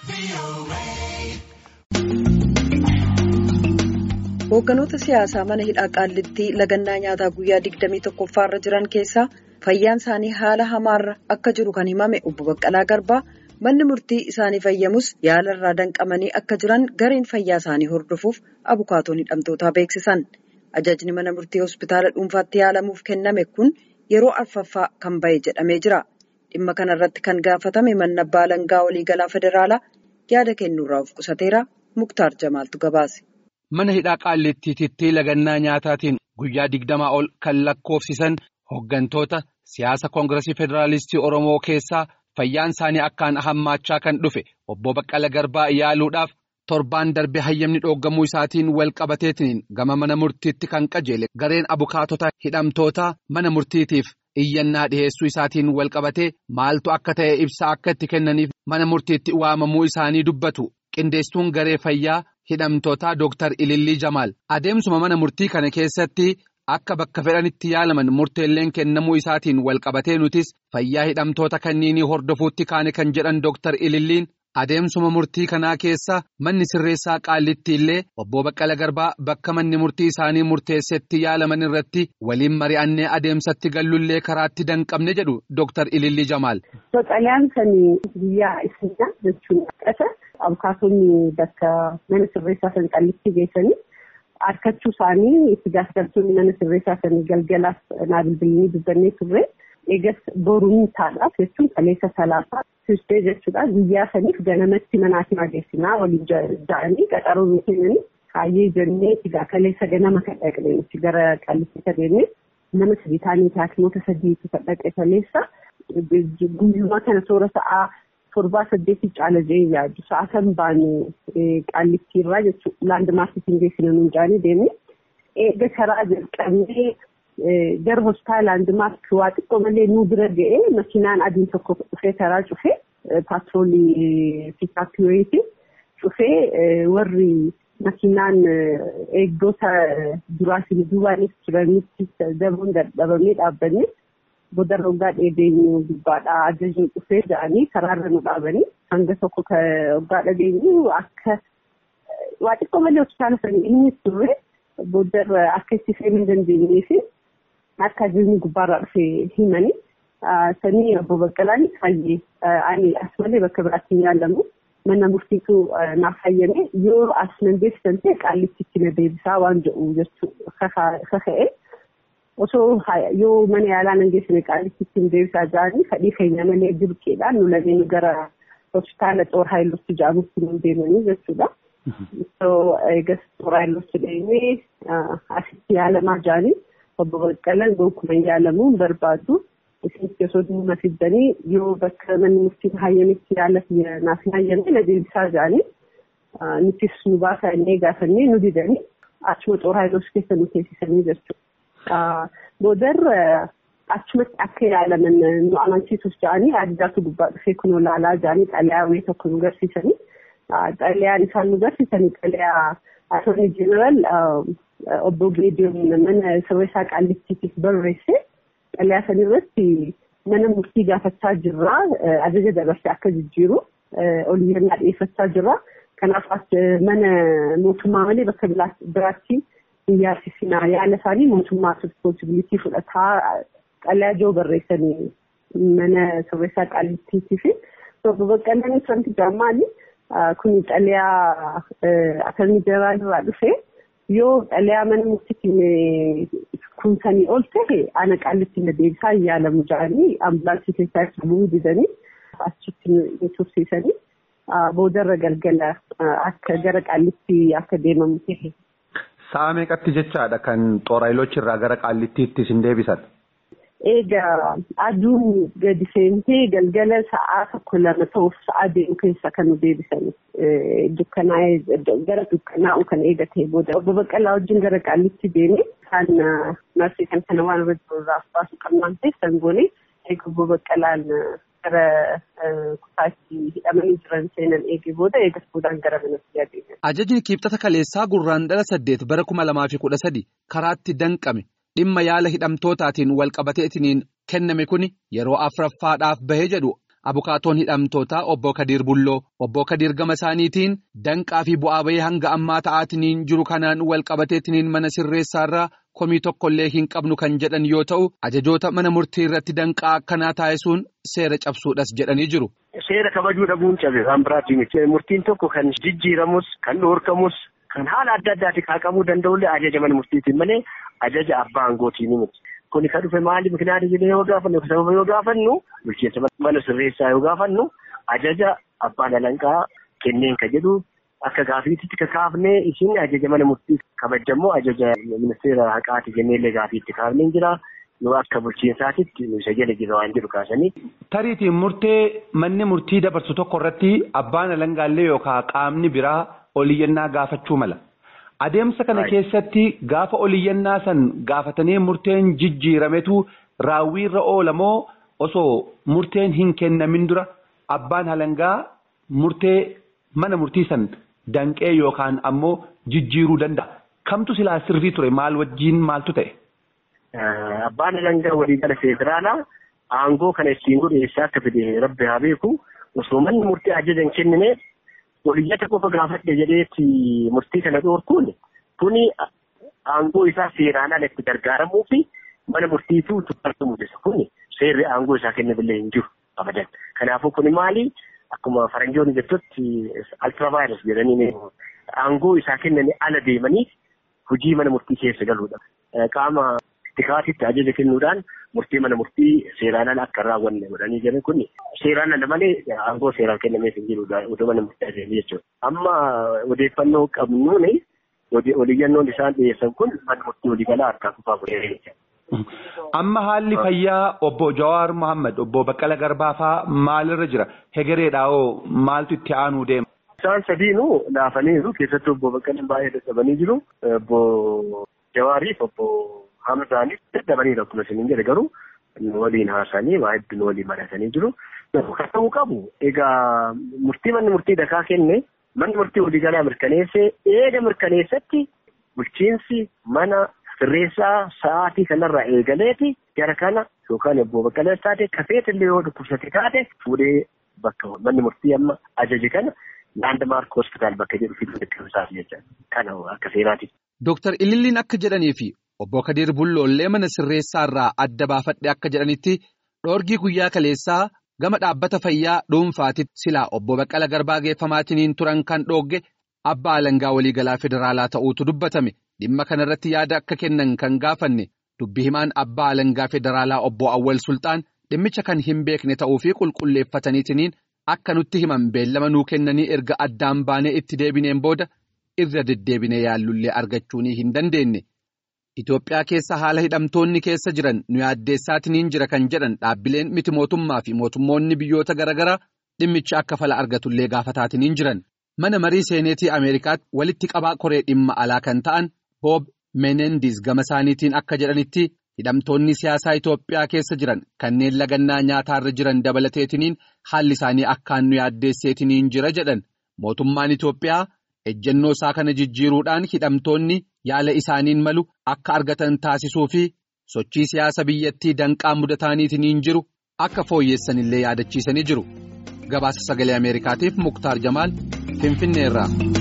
Hoogganoota siyaasaa mana hidhaa qaallittii lagannaa nyaataa guyyaa 21 irra jiran keessaa fayyaan isaanii haala hamaarra akka jiru kan himame obbo Baqqalaa Garbaa manni murtii isaanii fayyamus yaala irraa danqamanii akka jiran gareen fayyaa isaanii hordofuuf abukaatoon hidhamtootaa beeksisan. Ajajni mana murtii hospitaala dhuunfaatti yaalamuuf kenname kun yeroo arfaffaa kan bahe jedhamee jira. Dhimma kanarratti kan gaafatame manni abbaa alangaa waliigalaa federaalaa yaada kennuurraa of qusateera Muktaar Jamaaltu gabaase. Mana hidhaa qaallittiitti lagannaa nyaataatiin guyyaa digdamaa ol kan lakkoofsisan hooggantoota siyaasa koongiresii federaalistii Oromoo keessaa fayyaan isaanii akkaan hammaachaa kan dhufe obbo Baqqala Garbaa yaaluudhaaf torbaan darbe hayyamni dhooggamuu isaatiin wal qabateetiin gama mana murtiitti kan qajeele gareen abukaatota hidhamtootaa mana murtiitiif iyyannaa dhiheessuu isaatiin wal qabatee maaltu akka ta'e ibsa akka itti kennaniif mana murtiitti waamamuu isaanii dubbatu qindeessituun garee fayyaa. Hidhamtootaa Dooktar Ilillii Jamaal adeemsuma mana murtii kana keessatti akka bakka fedhanitti yaalaman murteelleen kennamuu isaatiin wal qabatee nutis fayyaa hidhamtoota kanniinii hordofuutti kaane kan jedhan Dooktar Ililliin adeemsuma murtii kanaa keessa manni sirreessaa qaallitti illee obbo Baqqala Garbaa bakka manni murtii isaanii murteessetti yaalaman irratti waliin mari'annee adeemsatti gallullee karaatti danqabne jedhu Dooktar Ilillii Jamaal. Baqqalaan kan guyyaa isinaa jechuun Abukaatonni bakka mana sirreessaa san qallitti geessanii harkachuu isaanii itti gaafatamtoonni mana sirreessaa san galgalaaf naa bilbilanii dubbannee turre eegas boruun taadhaaf jechuun kaleessa salaasaa tuustee jechuudha guyyaa saniif ganamatti manaatiin adeemsinaa waliin ja'anii qaxaroo nu kennanii kaayyee jennee egaa kaleessa ganama kan dhaqne nuti gara qallitti adeemne nama sadii taanii haakimoota sadiitu kan dhaqe kaleessa guyyumaa kana toora sa'aa. torbaa saddeetii caala jee yaadu sa'a kan baane qaallittiirraa jechuudha laandmaarkitiin geessina nuun jaanii deemne eega karaa jalqabnee gara hospitaala laandmaarkii waa xiqqoo malee nu bira ga'ee makiinaan adiin tokko dhufee karaa cufee paatroolii piikaapiyoyiiti cufee warri makiinaan eegdota duraatiin duubaanis turanitti dabuun dadhabamee dhaabbanne. Booda rogaa dheedeenyu gubbaadhaa ajajni dhufee jedhanii karaarra nu dhaabanii hanga tokko rogaa dhageenyu akka waa xiqqoo malee hospitaala sanii inni turre booda akka itti seenuu dandeenyee fi akka ajajni gubbaarraa dhufee himanii sanii obbo Baqqalaan fayyee ani as malee bakka biraatti hin yaalamu mana murtiitu naaf fayyame yoo as nan beeksisan ta'e qaallitti na deebisaa waan jedhu jechuudha kaka'e. osoo yoo mana yaalaa nan geessine qaallitti ittiin deebisaa jiranii fedhii keenya malee dirqeedhaan nu lameen gara hospitaala xoor haayilotti jedhamutti nu deemanii jechuudha. Osoo eegas xoor haayilotti deemee asitti yaalamaa jiranii obbo Baqqalaan gonkumaa yaalamuu hin barbaadu. Isinitti osoo dhimma fiddanii yoo bakka manni murtiin hayyametti yaala naaf hin hayyamne na deebisaa jiranii nutis nu baasaa innee gaafannee nu didanii achuma xoor haayilotti keessa nu teessisanii jechuudha. Boodarra achumatti akka yaalaman nu amansiisuuf jedhanii addaatu gubbaa dhufee kun olaalaa jedhanii xalayaa wayii tokko nu garsiisanii xalayaan isaan nu garsiisanii xalayaa attornii jeneraal obbo Geediyoon mana sirreessaa qaallittiitiif barreesse xalayaa san irratti mana murtii gaafachaa jirraa ajaja dabarsee akka jijjiiru oliyyannaa dhiyeeffachaa jirra. Kanaaf mana mootummaa malee bakka biraatti hin yaasisinaa yaala isaanii mootummaatu rispoonsibilitii fudhataa xalayaa joo barreessanii mana sirreessaa qaallittiitii fi obbo Baqqalaan wanti jaammaali kun xalayaa attornii jeneraal irraa dhufe yoo xalayaa mana murtiitiin kunsanii ol ta'e ana qaallitti na deebisaa hin yaalamu jedhanii ambulaansii keessaa itti bu'uu didanii achitti nu tursiisanii boodarra galgala akka gara qaallitti akka deemamu ta'e. Sa'a meeqatti jechaadha kan xooraayiloochi irraa gara qaallittiitti isin deebisan? Egaa aduun gadi seentee galgala sa'aa tokko lama ta'uuf sa'aa deemu keessa kan nu deebisan dukkanaa'ee gara dukkanaa'u kan eegatee booda obbo Baqqalaa wajjin gara qaallitti deemee kan marsii kan kana waan irra jiruudhaaf baasu qabnaan ta'e goone eega obbo Baqqalaan gara kutaatti hidhamanii jiran seenan eegee booda eegas boodaan gara manatti adeeman. Ajajni kiibxata kaleessaa gurraandhala saddeet bara kuma lamaa fi kudha sadi karaatti danqame dhimma yaala hidhamtootaatiin walqabateetiniin kenname kuni yeroo afuraffaadhaaf bahee jedhu abukaatoon hidhamtootaa obbo Kadiir Bulloo obbo Kadiir gama isaaniitiin danqaa fi bu'aa bahee hanga ammaa ta'aatiniin jiru kanaan wal qabateetiniin mana sirreessaarraa komii tokkollee hin qabnu kan jedhan yoo ta'u ajajoota mana murtii irratti danqaa akkanaa taasisuun seera cabsuudhas jedhanii jiru. Seera kabajuu dhabuun cabe waan biraatiin murtiin tokko kan jijjiiramus kan dhoorkamus kan haala adda addaatiin kaaqamuu danda'ullee ajaja mana murtiitiin malee ajaja abbaa aangootiin miti. Kuni kan dhufe maali mikinaati jennee yoo gaafannu sababa yoo gaafannu bulchiinsa mana sirreessaa yoo gaafannu ajaja abbaan alanqaa kenneen ka jedhu akka gaafiitti kakaafnee isin ajaja mana murtii kabajamoo ajaja ministeera haqaati jenneellee gaafiitti kaafnee jira. yoo akka bulchiinsaatitti isa jala jira waan jedhu kaasanii. Tariitiin murtee manni murtii dabarsu tokko irratti abbaan alangaallee yookaan qaamni biraa oliyyannaa gaafachuu mala. Adeemsa kana keessatti gaafa oliyyannaa san gaafatanii murteen jijjiirametu raawwiirra oola moo osoo murteen hin kennamin dura abbaan alangaa murtee mana murtii san danqee yookaan ammoo jijjiiruu danda'a. Kamtu silaa sirrii ture maal wajjiin maaltu ta'e? Abbaan alangaa waliigala federaalaa aangoo kana ittiin godhu eessaa akka fide rabbi haa beeku osoo manni murtii ajaja hin kennine oliyyata qofa gaafadhe jedheetti murtii kana dhoorkuun kuni aangoo isaa seeraan ala itti gargaaramuu fi mana murtiitu tuffaatu mul'isa kuni seerri aangoo isaa kennamillee hin jiru abadan. Kanaafuu kuni maali akkuma faranjoonni jettutti altiravaayirus jedhanii aangoo isaa kennanii ala deemanii hojii mana murtii keessa galuudha. Qaama tikaatitti ajaja kennuudhaan murtii mana murtii seeraan ala akka raawwanne godhanii jiran kun seeraan ala malee aangoo seeraan kennameef hin jirudha otoo mana murtii ajaja jechuudha. Amma odeeffannoo qabnuun oliyyannoon isaan dhiyeessan kun mana murtii waliigalaa harkaa kufaa godhee Amma haalli fayyaa obbo Jawaar Mohaammed obbo Baqqala Garbaa fa'aa maalirra jira? Hegereedhaawoo maaltu itti aanuu deema? Isaan sadiinuu laafaniiru keessattuu obbo Baqqalaan baay'ee dadhabanii jiru. Obbo Jawaariif obbo Hamzaanis dadhabaniiru akkuma isin jedhe garuu waliin haasanii waa hedduun waliin mari'atanii jiru. Kan ta'uu qabu egaa murtii manni murtii dakaa kenne manni murtii waliigalaa mirkaneessee eega mirkaneessatti bulchiinsi mana sirreessaa sa'aatii kanarraa eegaleeti gara kana yookaan obbo Baqqalee taate kafeetillee yoo dhukkubsate taate fuudhee bakka manni murtii amma ajaje kana laandmaark hospitaal bakka jedhu fiduu deddeebisaaf jecha kana akka seeraati. Dooktar Ililliin akka jedhanii fi obbo Kadir Bulloollee mana sirreessaa irraa adda baafadhe akka jedhanitti dhoorgii guyyaa kaleessaa gama dhaabbata fayyaa dhuunfaatitti silaa obbo Baqqala Garbaa geeffamaatiin turan kan dhoogge abbaa alangaa waliigalaa federaalaa ta'uutu dubbatame dhimma kanarratti yaada akka kennan kan gaafanne dubbi himaan abbaa alangaa federaalaa obbo Awwal Sultaan dhimmicha kan hin beekne ta'uu fi qulqulleeffataniitiin akka nutti himan beellama nuu kennanii erga addaan baanee itti deebineen booda irra deddeebinee yaallullee argachuun hin dandeenye. Itoophiyaa keessa haala hidhamtoonni keessa jiran nu yaaddeessaatiin jira kan jedhan dhaabbileen miti mootummaa fi mootummoonni biyyoota garaagaraa dhimmicha akka fala argatullee gaafataatiin jiran. Mana marii seeneetii Ameerikaatti walitti qabaa koree dhimma alaa kan ta'an Boob Menendis gama isaaniitiin akka jedhanitti hidhamtoonni siyaasaa Itoophiyaa keessa jiran kanneen lagannaa nyaataarra jiran dabalateetiniin haalli isaanii akkaan nu yaaddeesseetiniin jira jedhan. Mootummaan Itoophiyaa ejjennoo isaa kana jijjiiruudhaan hidhamtoonni yaala isaaniin malu akka argatan taasisuu fi sochii siyaasa biyyattii danqaa mudataaniitiin jiru akka fooyyessanillee yaadachiisanii jiru. Gabaasa sagalee Ameerikaatiif Muktaar Jamaal Finfinneerraa.